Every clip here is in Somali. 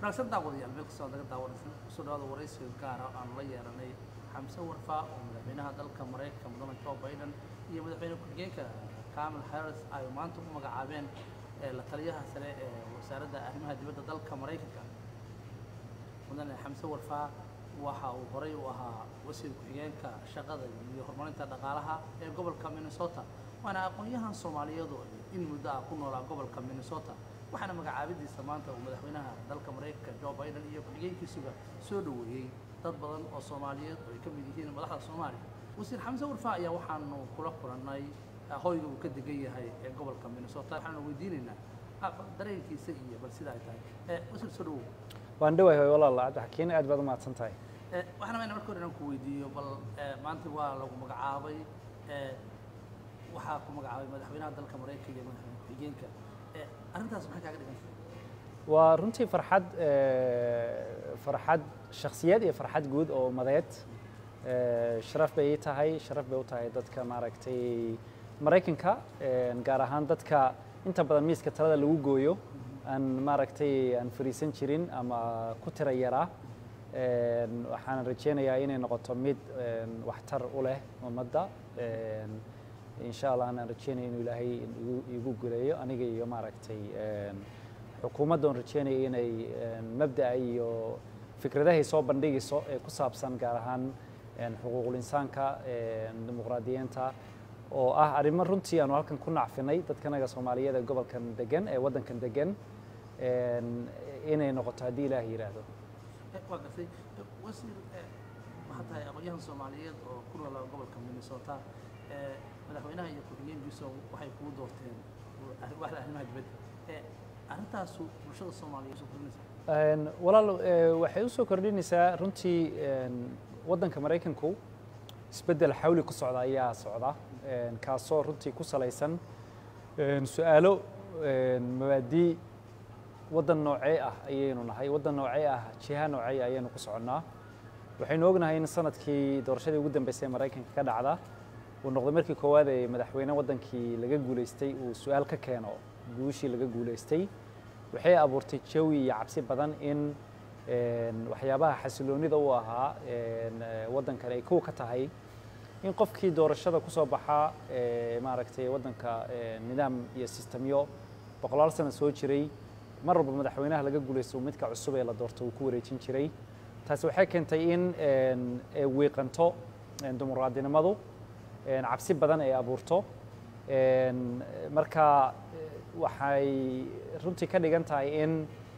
wanaagsan daawadayaal meel kastoo naga daawanaysan kusoo dhawaada waraysiga gaara aan la yeelanay xamse warfa oo madaxweynaha dalka maraykanka mudane joe biden iyo madaxweyne ku-xigeenka kamil harris ay maanta u magacaabeen la taliyaha sare ee wasaaradda arrimaha dibadda dalka maraykanka mudane xamse warfa waxa uu horey u ahaa wasiir ku-xigeenka shaqada iyo horumarinta dhaqaalaha ee gobolka minnesota waana aqoon-yahan soomaaliyeedu in muddo ah ku noolaa gobolka minnesota waxaana magacaabidiisa maanta uu madaxweynaha dalka maraykanka joe biden iyo ku-xigeenkiisuba soo dhoweeyey dad badan oo soomaaliyeed oo ay ka mid yihiin madaxda soomaaliya wasiir xamse warfa ayaa waxaanu kula kulannay hoyga uu ka degan yahay ee gobolka minnesota waxaanu weydiinaynaa dareenkiisa iyo bal sida ay tahay wasiir soo dhowow waan dhawahay walaal cabdixakiin aad baad u mahadsan tahay waxaan rabaa marka hore inaan ku weydiiyo bal maanta waa lagu magacaabay waxaa ku magacaabay madaxweynaha dalka maraykanka iyo madaxweyne ku-xigeenka arrintaas maxay kaaga dhigan tahay waa runtii farxad farxad shakhsiyeed iyo farxad guud oo umadeed sharaf bay ii tahay sharaf bay u tahay dadka maaragtay maraykanka gaar ahaan dadka inta badan miiska talada lagu gooyo aan maaragtay aan fariisan jirin ama ku tira yaraa waxaan rajeynayaa inay noqoto mid waxtar u leh ummadda insha allah anaan rajeynaya inuu ilaahay igu guleeyo aniga iyo maaragtay xukuumadda oon rajeynaya inay mabda'a iyo fikradahay soo bandhigayso ee ku saabsan gaar ahaan xuquuqul insaanka dimuqraadiyiinta oo ah arrimo runtii aanu halkan ku nacfinay dadkanaga soomaaliyeed ee gobolkan degan ee waddankan degan inay noqoto haddii ilaah yidhaahdo waa gartay wasiir waxaa tahay aqoon-yahan soomaaliyeed oo ku noola gobolka minnesota madaxweynaha iyo ku-xigeenkiisa waxay kugu doorteen waxda arrimaha dibadda arrintaasu bulshada soomaaliyeed soo kordhinaysaa walaal waxay u soo kordhinaysaa runtii waddanka maraykanku isbeddel xawli ku socda ayaa socda kaasoo runtii ku salaysan su-aalo mabaadii waddan noocee ah ayaynu nahay waddan noocee ah jiha noocee ayaynu ku soconnaa waxaynu ognahay in sanadkii doorashadii ugu dambeysay ee maraykanka ka dhacda uu noqday markii koowaad ee madaxweyne waddankii laga guulaystay uu su-aal ka keeno guushii laga guulaystay waxay abuurtay jawi iyo cabsi badan in waxyaabaha xasiloonida u ahaa waddankan ay kow ka tahay in qofkii doorashada ku soo baxaa maaragtay waddanka nidaam iyo sistemyo boqolaal sano soo jiray mar walba madaxweynaha laga guulaysto midka cusub ee la doorto uu ku wareejin jiray taasi waxay keentay in wiiqanto dimuqraadinimadu cabsi badan ay abuurto marka waxay runtii ka dhigan tahay in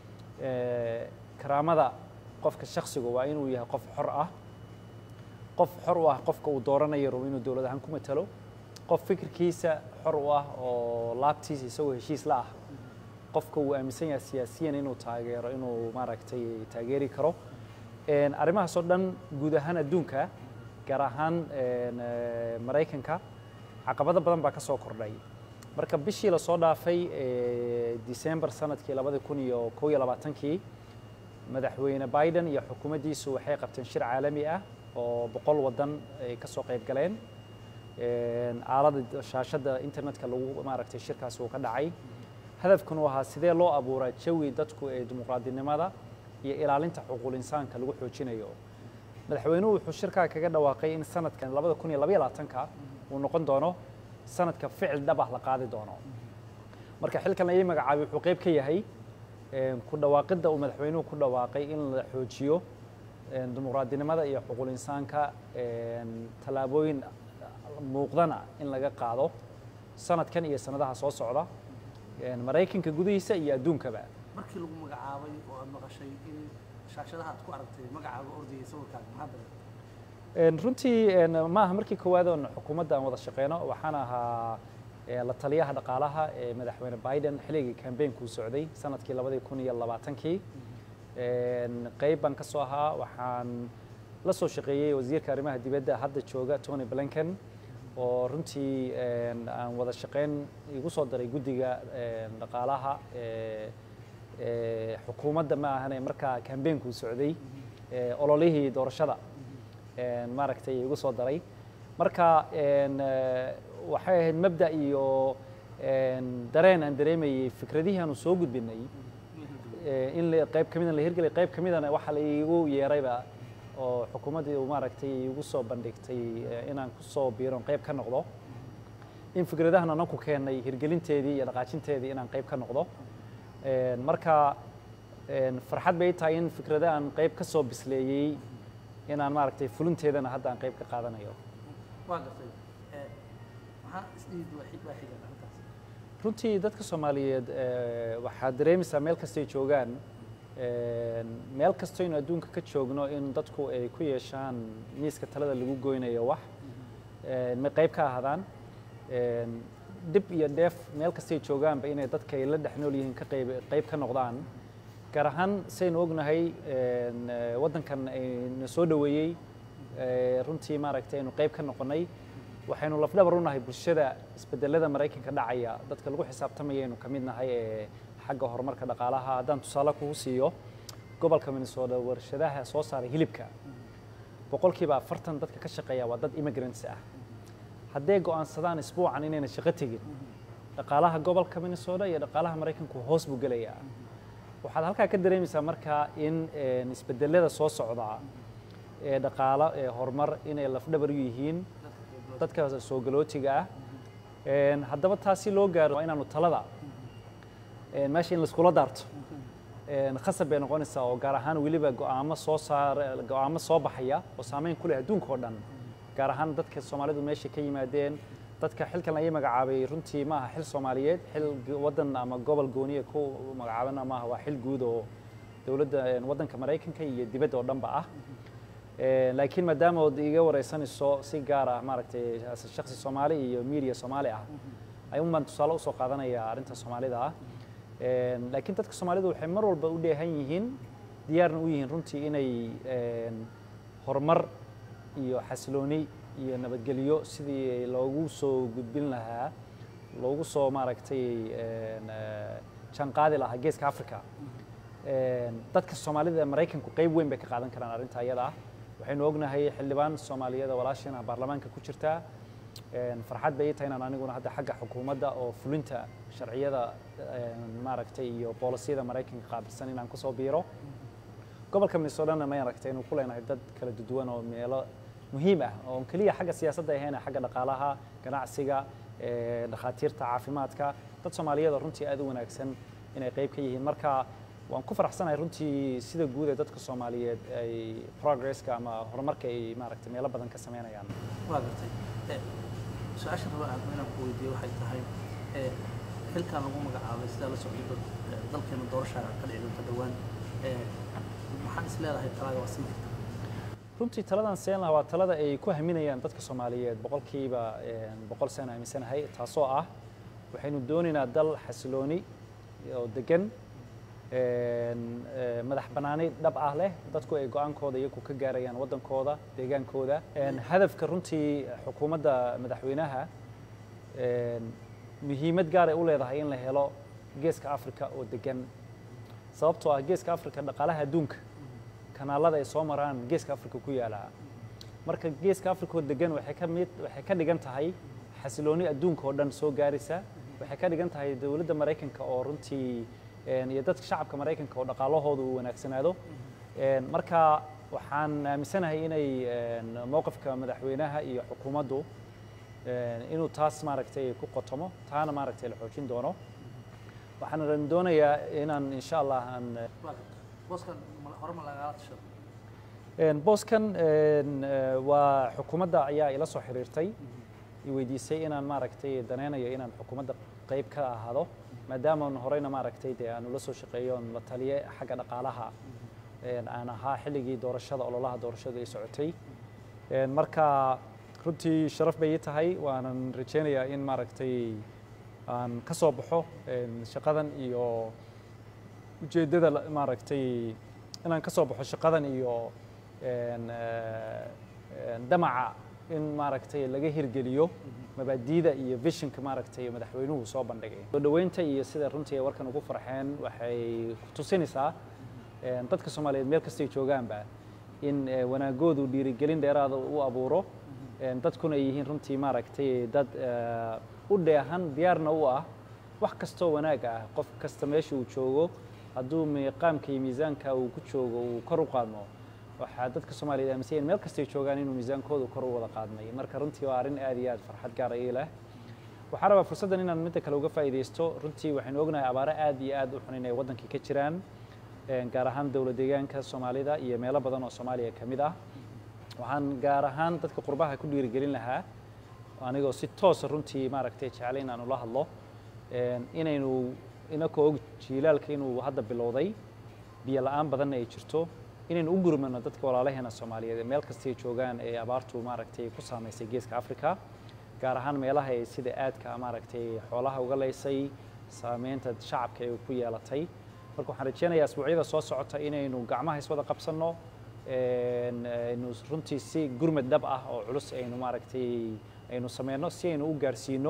karaamada qofka shaksigu waa inuu yahay qof xor ah qof xor u ah qofka uu dooranayo rabo inuu dowlad ahaan ku matalo qof fikirkiisa xor u ah oo laabtiisa isagoo heshiis la ah qofka uu aaminsan yahay siyaasiyan inuu taageero inuu maaragtay taageeri karo arrimahaas oo dhan guud ahaan adduunka gaar ahaan maraykanka caqabado badan baa ka soo kordhay marka bishii lasoo dhaafay december sanadkii labadi kun iyo kow iyo labaatankii madaxweyne biden iyo xukuumaddiisu waxay qabteen shir caalami ah oo boqol waddan ay ka soo qayb galeen aalada shaashadda internetka lagu maaragtay shirkaasi uu ka dhacay hadafkuna u ahaa sidee loo abuuraa jawi dadku ee dimuqraadinimada iyo ilaalinta xuquuqul insaanka lagu xoojinayo madaxweynuhu wuxuu shirkaa kaga dhawaaqay in sanadkan labada kun iyo labaiyo labaatanka uu noqon doono sanadka ficil dhab ah la qaadi doono marka xilkan ayay magacaabay wuxuu qayb ka yahay ku dhawaaqidda uu madaxweynuhu ku dhawaaqay in la xoojiyo dimuqraadinimada iyo xuquuqul insaanka tallaabooyin muuqdana in laga qaado sanadkan iyo sanadaha soo socda maraykanka gudihiisa iyo adduunkaba markii lagu magacaabay oo aad maqashay in shaashadaha aad ku aragtay magacaaga ordayay sawirkaaga maxaa dareentay runtii ma aha markii koowaad oon xukuumadda aan wada shaqeyno waxaan ahaa la taliyaha dhaqaalaha ee madaxweyne biden xilligii kambeynkuu socday sanadkii labadii kun iyo labaatankii qeyb baan ka soo ahaa waxaan la soo shaqeeyey wasiirka arrimaha dibadda hadda jooga tony blinken oo runtii aan wada shaqeyn igu soo daray guddiga dhaqaalaha xukuumadda ma ahane markaa kambeynkuu socday ololihii doorashada maaragtay igu soo daray marka waxay ahayd mabda iyo dareen aan dareemayey fikradihii aanu soo gudbinay eh, in la- qayb ka midana la hirgelay qayb ka midana waxaa la iigu yeerayba oo xukuumaddii uu maaragtay iigu soo bandhigtay eh, inaan ku soo biiron qayb ka noqdo in fikradahan anan ku keennay hirgelinteedii iyo dhaqaajinteedii inaan qayb ka noqdo Een, marka een, farxad bay tahay in fikradahan qayb ka soo bisleeyey inaan maaragtay fulinteedana hadda aan qayb ka qaadanayo waa gartay Eh, maxaa isdhiid waa xig waa xigan arrintaas runtii dadka soomaaliyeed eh, waxaad dareemaysaa meel kastay joogaan een, meel kastoynu adduunka ka joogno in dadku ay ku yeeshaan miiska talada lagu goynayo wax een, may qayb ka ahaadaan een, dhib iyo dheef meel kastay joogaanba inay dadka ay la dhex nool yihiin ka qayb qayb ka noqdaan gaar ahaan saynu ognahay een, eh, waddankan ayna soo dhoweeyey eh, runtii maaragtay aynu qayb ka noqonnay waxaynu lafdhabar u nahay bulshada isbedelada maraykanka dhacaya dadka lagu xisaabtamayaynu ka mid nahay ee xagga horumarka dhaqaalaha haddaan tusaale kugu siiyo gobolka minnesota warshadaha soo saara hilibka boqolkiiba afartan dadka ka shaqeeya waa dad immigrants ah hadday go'aansadaan isbuucan inayna shaqo tegin dhaqaalaha gobolka minnesota iyo dhaqaalaha maraykanku hoos buu gelayaa waxaad halkaa ka dareemaysaa marka in een, isbedelada soo socda ee dhaqaalo ee horumar inay lafdhabar u yihiin dadka soo galootiga ah Een, haddaba taasi loo gaaro waa inaanu talada een, meesha in laiskula daarto een, khasab bay noqonaysaa oo gaar ahaan weliba go'aamo soo saar go'aamo soo baxaya oo saameyn ku leh adduunka oo dhan gaar ahaan dadka soomaalidu meesha ka yimaadeen dadka xilkan laga magacaabay runtii ma aha xil soomaaliyeed xil g- waddan ama gobol gooniya ku magacaabana maaha waa xil guud oo dowladda een, waddanka maraykanka iyo dibadda oo dhanba ah Een, laakiin maadaama ood iga wareysanayso si gaar ah maaragtay as a shakhsi soomaali iyo media soomaali ah ayuun baan tusaale usoo qaadanaya arrinta soomaalida ah Een, laakiin dadka soomaalidu waxay mar walba u dheehan yihiin diyaarna u yihiin runtii inay een, horumar iyo xasilooni iyo nabadgelyo sidii loogu soo gudbin lahaa loogu soo maaragtay een, eh, jaanqaadi lahaa geeska africa Een, dadka soomaalida ee maraykanku qayb weyn bay ka qaadan karaan arrinta ayada ah waxaynu ognahay xildhibaan soomaaliyada walaashina baarlamaanka ku jirta Een, farxad bay ii tahay inaan aniguna hadda xagga xukuumadda oo fulinta sharciyada een, maaragtay iyo boolisiyada maraykanka qaabilsan inaan kusoo biiro gobolka minnesotana ma aragtay inuu ku leenahay dad kala duwan oo meelo muhiim ah oo aan keliya xagga siyaasadda ahayn xagga dhaqaalaha ganacsiga ee, dhakhaatiirta caafimaadka dad soomaaliyeed oo runtii aad u wanaagsan inay qayb ka yihiin marka waan ku faraxsanahay runtii sida guud ee dadka soomaaliyeed ay progresska ama horumarka ay maaragtay meelo badan ka sameynayaan waa gartay Eh, su-aasha raba aan inaan ku weydiiyo waxay tahay eh, xilkan lagu magacaabay sidaa la socdo dad eh, dalkeena doorasha ka dhici doonta dhowaan Eh, maxaan is leedahay talaada waa siin karta runtii taladan seen lahaa waa talada ay ku haminayaan dadka soomaaliyeed boqolkiiba een, boqol saan aaminsanahay taasoo ah waxaynu doonaynaa dal xasilooni oo degan een, eh, madax bannaani dhab ah leh dadku ay go-aankooda iyagu ka gaarayaan waddankooda deegaankooda Een, hadafka runtii xukuumadda madaxweynaha een, muhiimad gaar ay u leedahay in la helo geeska afrika oo degan sababtoo ah geeska afrika dhaqaalaha adduunka kanaalada ay soo maraan geeska afrika ku yaala marka geeska afrika oo degan waxay ka mid waxay ka dhigan tahay xasilooni adduunka oo dhan soo gaaraysa waxay ka dhigan tahay dowladda maraykanka oo runtii een, iyo dadka shacabka maraykanka oo dhaqaalahooda uu wanaagsanaado Een, marka waxaan aaminsanahay inay een, mowqifka madaxweynaha iyo xukuumaddu een, inuu taas maaragtay ku qotomo taana maaragtay la xoojin doono waxaan doonayaa inaan insha allah aan waa gartay booskan ma- hore ma lagala tashado Een, booskan een, eh, waa xukuumadda ayaa ila soo xiriirtay i weydiisay inaan maaragtay daneynayo inaan xukuumadda qayb ka ahaado maadaama aan horeyna maaragtay dee aan ula soo shaqeeyo oon la taliye xagga dhaqaalaha een, aan ahaa xilligii doorashada ololaha doorashadu ay socotay Een, marka runtii sharaf bay ii tahay waanan rajeynayaa in maaragtay aan ka soo baxo een, shaqadan iyo ujeeddada la- maaragtay inaan ka soo baxo shaqadan iyo een, eh, een, damaca in maaragtay laga hirgeliyo mabaadiida iyo visionka maaragtay madaxweynuhu soo bandhigay soo dhoweynta iyo sida runtii ay warkan ugu farxeen waxay ku tusinaysaa een, dadka soomaaliyeed meel kastay joogaanba in eh, wanaagoodu dhiirigelin dheeraada u abuuro een, dadkuna ay yihiin runtii maaragtay dad eh, u dheehan diyaarna u ah wax kastoo wanaag ah qof kasta meesha uu joogo hadduu miiqaamka iyo miisaanka uu ku joogo uu kor u qaadmo waxaa dadka soomaaliyeed aaminsan yihiin meel kastay joogaan inuu miisaankoodu kor u wada qaadmay marka runtii waa arrin aad iyo aad farxad gaara ii leh waxaan rabaa fursaddan inaan midda kale uga faa'iidaysto runtii waxaynu ognahay abaaro aad iyo aad u xun inay waddankii ka jiraan gaar ahaan dowla deegaanka soomaalida iyo meelo badan oo soomaaliya ka mid ah waxaan gaar ahaan dadka qurbaha ku dhiirigelin lahaa anigoo si toosa runtii maaragtay jeclay inaan ula hadlo inaynu inakoo og jiilaalka inuu hadda bilowday biyo la-aan badanna ay jirto inaynu u gurmano dadka walaalaheena soomaaliyeed ee meel kastay joogaan ee abaartu maaragtay ku saamaysay geeska africa gaar ahaan meelaha ay sida aadka maaragtay xoolaha uga leysay saameynta shacabka ay ku yeelatay marka waxaan rajeynayaa asbuucyada soo socota inaynu gacmaha iswada qabsanno aynu runtii si gurmad dhab ah oo culus aynu maaragtay aynu sameyno si aynu u gaarsiino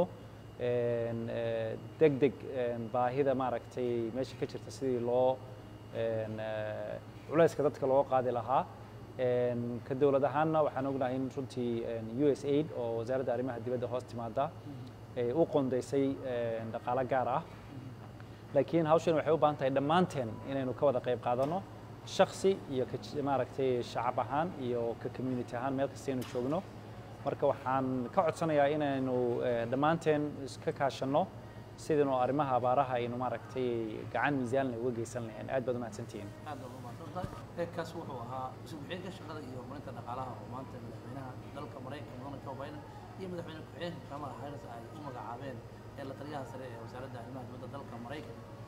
deg deg baahida maaragtay meesha ka jirta sidii loo culayska dadka loo qaadi lahaa ka dowlad ahaanna waxaan ognahay in runtii u s aid oo wasaaradda arrimaha dibadda hoos timaada ay u qondaysay dhaqaalo gaar ah laakiin hawshan waxay u baahan tahay dhammaanteen inaynu ka wada qayb qaadanno shaksi iyo maaragtay shacab ahaan iyo ka community ahaan meel kasta aynu joogno marka waxaan ka codsanayaa inaynu dhammaanteen iska kaashanno sidaynu arrimaha abaaraha aynu maaragtay gacan miisaanle uga geysan lahayn aad baad umahadsantihiin aad baad umahadsantahay kaas wuxuu ahaa isbuuxiyeenka shaqada iyo horumarinta dhaqaalaha oo maanta madaxweynaha dalka maraykanka mudane joe biden iyo madaxweyne ku-xigeenka kamala harris ay u magacaabeen ee la taliyaha sare ee wasaaradda arrimaha dibadda dalka maraykanka